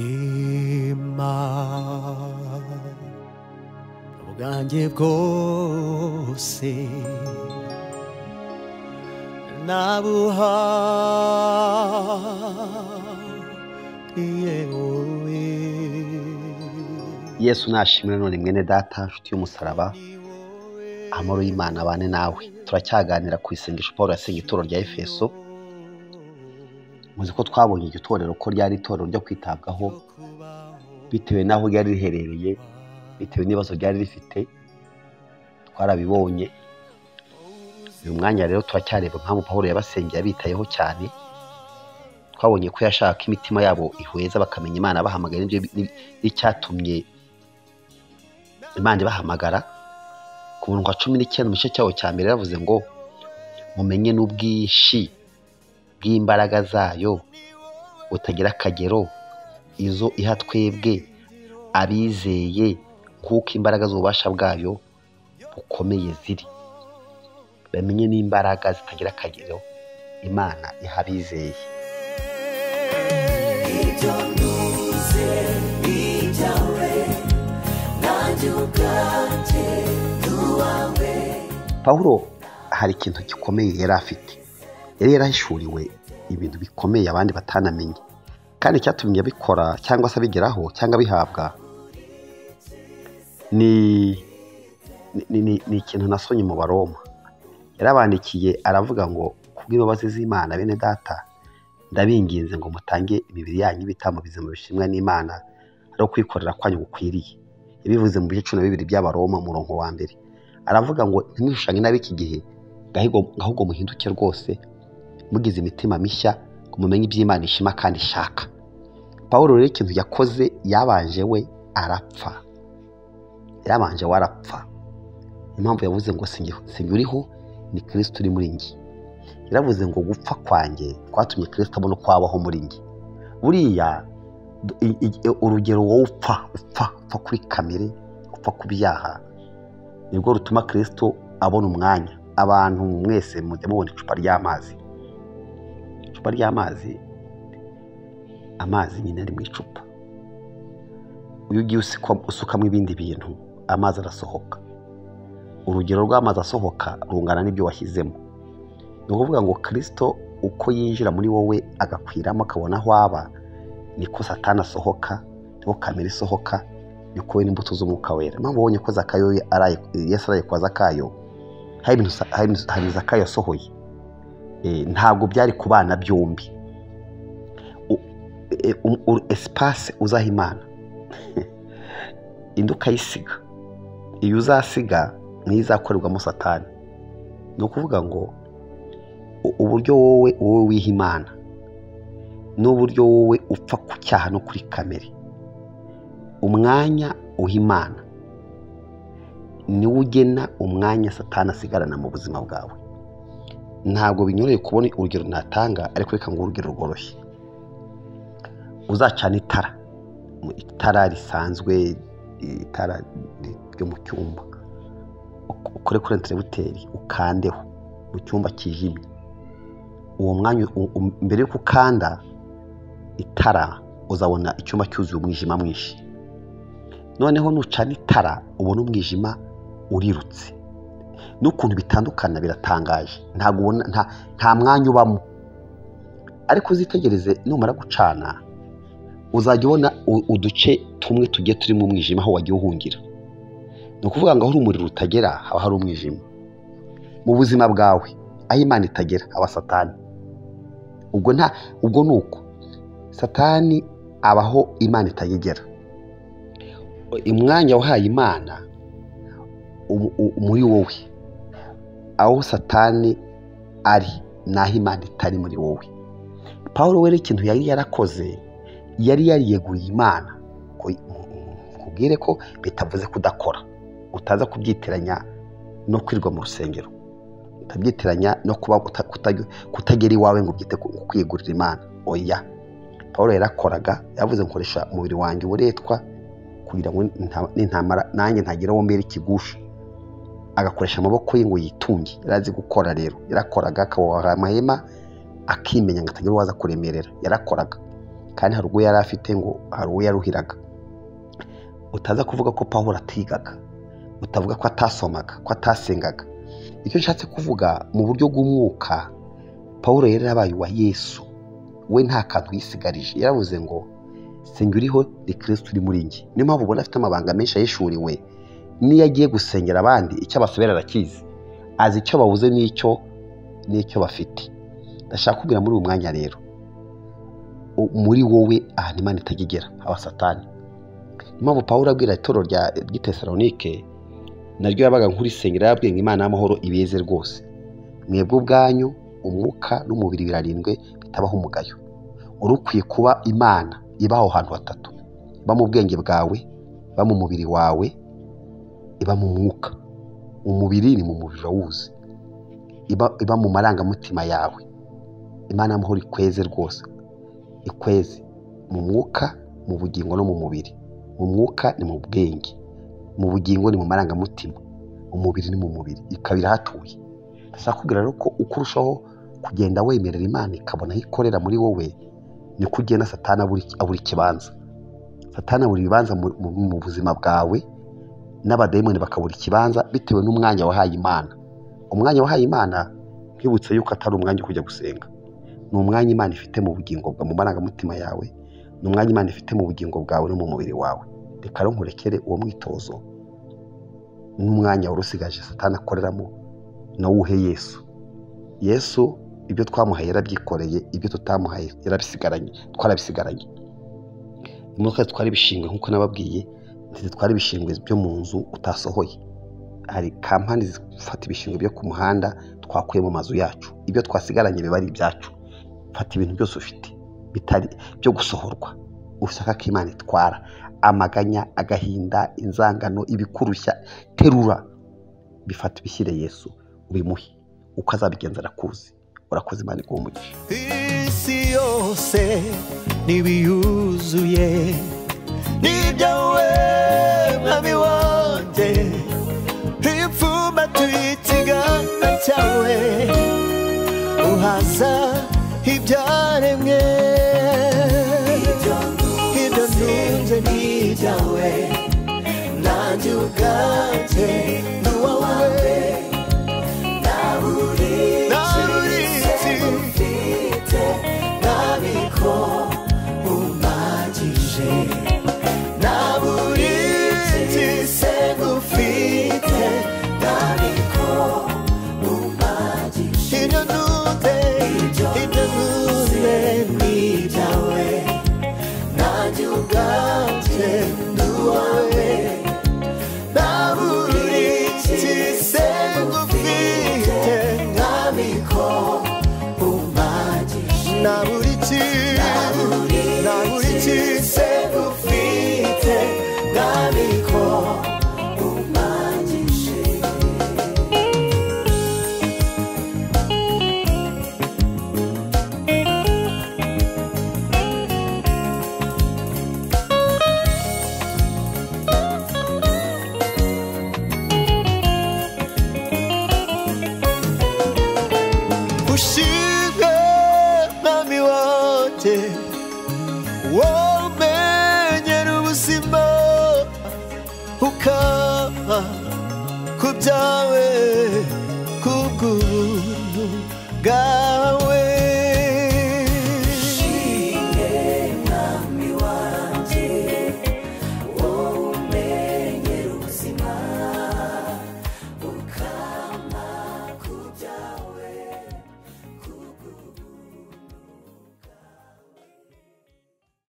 ubuzima ubwanjye bwose nabuha yewe yesu nashimire none mwene data nshuti y'umusaraba amahoro y'imana abane nawe turacyaganira ku isengesho paul yasenga ituro rya efeso muzi ko twabonye iryo torero ko ryari itorero ryo kwitabwaho bitewe n'aho ryari riherereye bitewe n'ibibazo ryari rifite twarabibonye uyu mwanya rero turacyareba impamvu paul yabasengeye abitayeho cyane twabonye ko yashaka ko imitima yabo ihweza bakamenya imana bahamagara n'ibyo n'icyatumye imana ibahamagara ku murongo wa cumi n'icyenda mu gice cyawo cya mbere yaravuze ngo mumenye n'ubwinshi bw'imbaraga zayo butagira akagero izo iha twebwe abizeye nk'uko imbaraga z'ububasha bwayo bukomeye ziri bamenye n'imbaraga zitagira akagero imana iha abizeye Icyo ntuze ijyawe nanjye ubwanjye duwawe pawulo hari ikintu gikomeye yari afite yari yarahishuriwe ibintu bikomeye abandi batanamenye kandi icyatumye abikora cyangwa se abigeraho cyangwa abihabwa ni ni- ni ni ikintu nasonye mu baroma yarabandikiye aravuga ngo kubw'imbabazi z'imana bene data ndabinginze ngo mutange imibiri yanyu ibitambo bizima bishimwa n'imana ari kwikorera kwanyu gukwiriye yabivuze mu bice cumi na bibiri by'abaroma umurongo wa mbere aravuga ngo ntimwishushanye n'ab'iki gihe gahigo- ahubwo muhinduke rwose mugize imitima mishya ngo mumenye iby'imana ishima kandi ishaka paul rero ikintu yakoze yabanje we arapfa yabanje we arapfa impamvu yavuze ngo "Sinjye- sinjye uriho ni kirisito uri muri njye yaravuze ngo gupfa kwanjye kwatumye kirisito abona uko wabaho muri njye buriya du- i- i- urugero wowe upfa upfa upfa kuri kamere upfa ku byaha nibwo rutuma kirisito abona umwanya abantu mwese mujya mubona icupa ry'amazi icupa ry'amazi amazi nyine ari mu icupa iyo ugiye usukwa- usukamo ibindi bintu amazi arasohoka urugero rw'amazi asohoka rungana n'ibyo washyizemo ni ukuvuga ngo kirisito uko yinjira muri wowe agakwiramo akabona aho aba niko satani asohoka niko kamera isohoka niko we n'imbuto z'umwuka wera mpamvu wabonye ko zakayo araye- yesu araye kwa zakayo hari ibintu sa- hari ibintu- hari zakayo yasohoye Eh, ntabwo byari ku bana byombi U- eh, um- u- esipase uzaha imana indi ukayisiga iyo uzasiga niyo izakorerwamo satani ni ukuvuga ngo u- uburyo wowe wowe wiha imana n'uburyo wowe upfa ku cyaha no kuri kamere umwanya uha imana niwo ugena umwanya satani asigarana mu buzima bwawe ntabwo binyoroheye kubona urugero natanga ariko reka ngo urugero rworoshye uzacana itara mu- itara risanzwe itara ri- ryo mu cyumba Uk- ukore kuri enterebuteri ukandeho mu cyumba kijimye uwo mwanya u- u- mbere y'uko ukanda itara uzabona icyumba cyuzuye umwijima mwinshi noneho nucana itara ubona umwijima urirutse n'ukuntu bitandukana biratangaje ntabwo ubona nta, nta mwanya ubamo ariko uzitegereze numara gucana uzajya ubona u- uduce tumwe tugiye turimo umwijima aho wagiye uhungira ni ukuvuga ngo aho urumuriro utagera haba hari umwijima mu buzima bwawe aho imana itagera haba satani ubwo nta ubwo ni uko satani abaho imana itayigera umwanya wahaye imana u- u- muri wowe aho satani ari naho imana itari muri wowe paul we ikintu yari yarakoze yari yariyeguriye imana ko nkubwire ko bitavuze kudakora utaza kubyitiranya no kwirirwa mu rusengero utabyitiranya no kuba uta- kuta- kutagera iwawe ngo ubyite ku ku kwiyegurira imana oya paul yarakoraga yavuze nkoresha umubiri wanjye uburetwa kugira ngo nta- nintamara nanjye ntagira uwo mbera ikigusha agakoresha amaboko ye ngo yitunge yari azi gukora rero yarakoraga akaboha amahema akimenya ngo atagira uwaza kuremerera yarakoraga kandi hari ubwo yari afite ngo hari uwo yaruhiraga utaza kuvuga ko pawulo atigaga utavuga ko atasomaga ko atasengaga icyo nshatse kuvuga mu buryo bw'umwuka pawulo yari yarabaye uwa yesu we nta kantu yisigarije yaravuze ngo senga uriho ni kirisiti uri muri njye niyo mpamvu ubona afite amabanga menshi ahishuriwe n'iyo agiye gusengera abandi icyo abasubira arakizi azi icyo babuze n'icyo n'icyo bafite ndashaka kubwira muri uyu mwanya rero muri wowe ahantu imana itajya igera haba satani niyo mpamvu pawulo abwira itoro rya gitesaronike naryo yabaga nk'urisengera yababwiye ngo imana y'amahoro ibeze rwose mwebwe ubwanyu umwuka n'umubiri birarindwe bitabaho umugayo wari ukwiye kuba imana iba aho hantu hatatu iba mu bwenge bwawe iba mu mubiri wawe iba mu mwuka umubiri ni mu mubiri urawuzi iba mu marangamutima yawe imana y'amahoro ikweze rwose ikweze mu mwuka mu bugingo no mu mubiri mu mwuka ni mu bwenge mu bugingo ni mu marangamutima umubiri ni mu mubiri ikaba irahatuye ndashaka kubwira rero ko uko urushaho kugenda wemerera imana ikabona aho ikorera muri wowe niko ugenda satana abura ikibanza satana abura ibibanza mu buzima bwawe n'abadayimoni bakabura ikibanza bitewe n'umwanya wahaye imana umwanya wahaye imana nkwibutse yuko atari umwanya wo kujya gusenga ni umwanya imana ifite mu bugingo bwawe mu marangamutima yawe ni umwanya imana ifite mu bugingo bwawe no mu mubiri wawe reka nkurekere uwo mwitozo n'umwanya wari usigaje satana akoreramo nawuhe yesu yesu ibyo twamuhaye yarabyikoreye ibyo tutamuhaye yarabisigaranye twarabisigaranye imodoka zitwara ibishingwe nk'uko nababwiye zitwara ibishingwe byo mu nzu utasohoye hari kampani zifata ibishingwe byo ku muhanda twakuye mu mazu yacu ibyo twasigaranye biba ari ibyacu fata ibintu byose ufite bitari byo gusohorwa ushaka ko imana itwara amaganya agahinda inzangano ibikurushya terura bifata ibishyire yesu ubimuhe uko azabigenza arakuzi urakoze imana iguhumugisha isi yose ntibiyuzuye n'ibyawe mwami wanjye ipfuma tuyitsigana cyawe uhaza ibyaremwe ibyo ntunze n'ibyawe nanjye ubwanjye ni uwawe ntaburi Ntaburitse. ufite ntabiko umpagije ntaburi se ufite ntabiko umpagije ibyo ntunze ibyo ntunze nibyawe nanjye ubwanjye ni uwawe ntaburi se ufite ntabiko umpagije nta buri kintu nta buri kintu segufite ntabiko umpagije ushinzwe mwami wanjye womenyera ubuzima ukaba ku byawe kubw'ubuntu bwawe